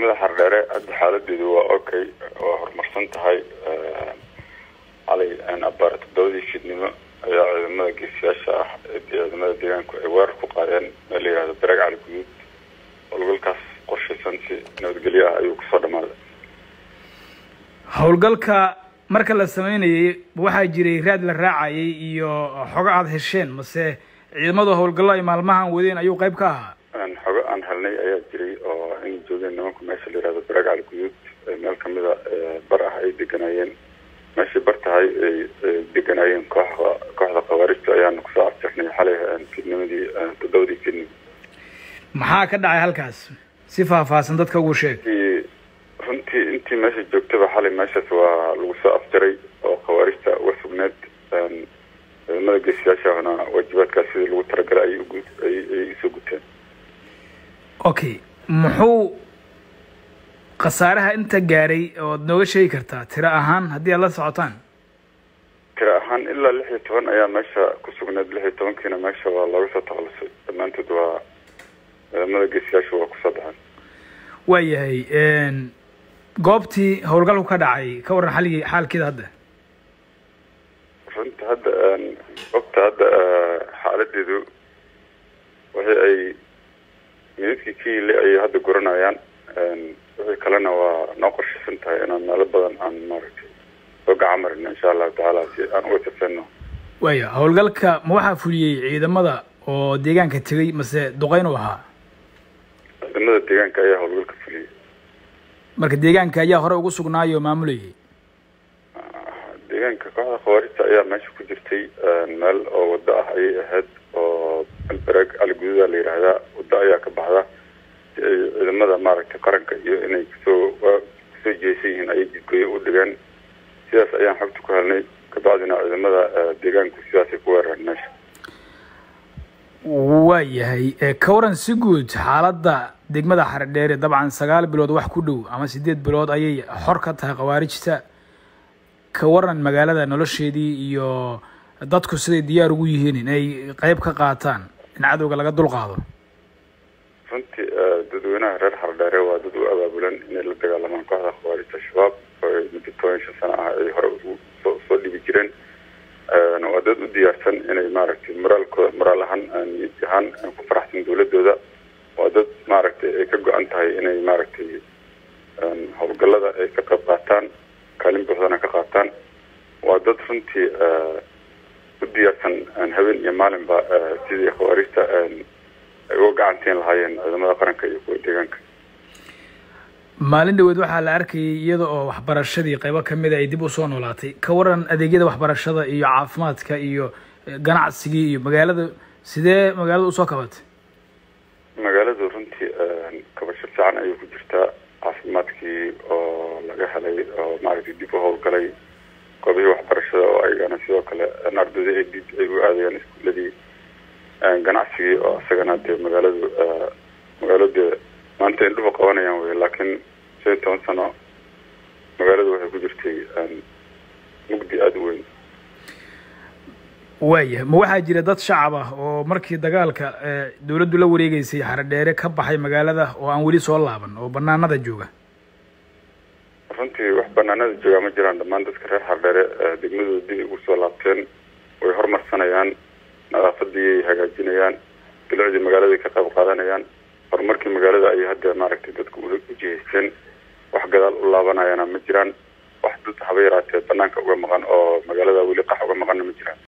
degmada xardheere hadda xaaladeedu waa okay waa horumarsan tahay xalay abaar toddobadii fiidnimo ayaa ciidamada geesiyaasha ah ee ciidamada deegaanku ay weerar ku qaadeen meel la yihahdo baraag cali guduud howlgalkaas qorshaysan si nabadgelyo ah ayuu kusoo dhamaaday howlgalka marka la sameynayay waxaa jiray raad la raacayay iyo xogo aada hesheen mase ciidamadu howlgallo ay maalmahan wadeen ayuu qayb ka ahaa xogo aan helnay ayaa jiray oo in joogeen nimanku meesha la yihahdo baraag cali guduud meel kamida bar ah ay deganaayeen meeshay bar tahay ay deganaayeen kooxda kooxda khawaarijta ayaana kusoo arjirnay xalay fiidnimadii toddobadii fiidnimo maxaa ka dhacay halkaas si faahfaahsan dadka ugu sheeg runtii intii meesha joogtaba xalay meeshaas waa lagu soo afjaray oo khawaarijta uga sugneed ciidamada geesiyaashahuna waajibaadkaas sidii lagu talagalay ayay ugu ayay usoo guteen okay muxuu khasaaraha inta gaaray ood nooga sheegi kartaa tiro ahaan haddii aad la socotaan tiro ahaan ilaa lix iyo toban ayaa meesha ku sugneed lix iyo tobankiina meesha waa looga soo takhalusay dhammaantood waa ciidamada geesiyaasha waa kusoo baxeen waayahay goobtii howlgalku ka dhacay ka warran xaligii xaalkeeda hadda runta hadda goobta hadda xaaladeedu wixii ay minidkii ka yili ayay hadda guranayaan wixii kalena waa noo qorshaysan tahay inaan meelo badan aan maaragtay soo gacan marino insha allahu tacaala si aan uga tirsanno waya howlgalka ma waxaa fuliyey ciidamada oo deegaanka tegay mase duqeyn u ahaa ciidamada deegaanka ayaa howlgalka fuliyey marka deegaanka ayaa hore ugu sugnaayo oo maamulayay deegaanka kooxda khawaarijta ayaa meesha ku jirtay meel oo waddo ah ayay ahayd oo albaraag cali gududa la yidhaahdaa waddo ayaa ka baxda si ay ciidamada maaragtay qaranka iyo inay kusoo kusoo jeesan yihiin ayay jidgooyo u dhigaan sidaas ayaan xogta ku helnay kabacdina ciidamada deegaanku sidaasay ku weerareen meesha waayahay ka waran si guud xaaladda degmada xaredheere dabcan sagaal bilood wax ku dhow ama sideed bilood ayay xor ka tahay khawaarijta ka waran magaalada nolosheedii iyo dadku siday diyaar ugu yihiin inay qeyb ka qaataan in cadowga laga dul qaado runtii dadweynaha reer xardheere waa dad u abaabulan inay la dagaalamaan kooxda khawaarijta shabaab oo muddo toban shan sano ah ay hore soo soo dhibi jireen waa dad u diyaarsan inay maaragtay moraalkooda moraal ahaan niyad ahaan ku faraxsan dawladooda waa dad maaragtay ay ka go-an tahay inay maaragtay howlgallada ay ka qayb qaataan kaalin buuxdana ka qaataan waa dad runtii u diyaarsan habeen iyo maalinba sidii khawaarijta ay uga gacantiin lahaayeen ciidamada qaranka iyo kuwa deegaanka maalin dhaweed waxaa la arkayay iyada oo waxbarashadii qaybo kamida ay dib usoo noolaatay ka waran adeegyada waxbarashada iyo caafimaadka iyo ganacsigii iyo magaalada sidee magaalada usoo kabatay magaaladu runtii kabasho fiican ayay ku jirtaa caafimaadkii oo laga helay oo maaragtay dib u howlgalay goobihii waxbarashada oo ayagana sidoo kale ardayda ay dib ay u aadayaan iskuuladii ganacsigii oo isagana dee magaaladu magaalada maanta indhuhu qabanayaan wey laakiin shan iyo toban sano magaaladu waxay ku jirtay mugdi aada u weyn waaya ma waxaa jira dad shacab ah oo markii dagaalka dawladdu la wareegeysay xaradheere ka baxay magaalada oo aan weli soo laaban oo banaanada jooga runtii wax banaanada joogaa ma jiraan dhammaan dadka reer xardheere degmadooda dib ugu soo laabteen way horumarsanayaan nadaafadii ay hagaajinayaan bilicdii magaalada ka qayb qaadanayaan horumarkii magaalada ayay hadda maaragtay dadku u jihaysteen wax gadaal u laabanayana ma jiraan wax dad haba yaraatee banaanka uga maqan oo magaalada weli qax uga maqanna ma jiraan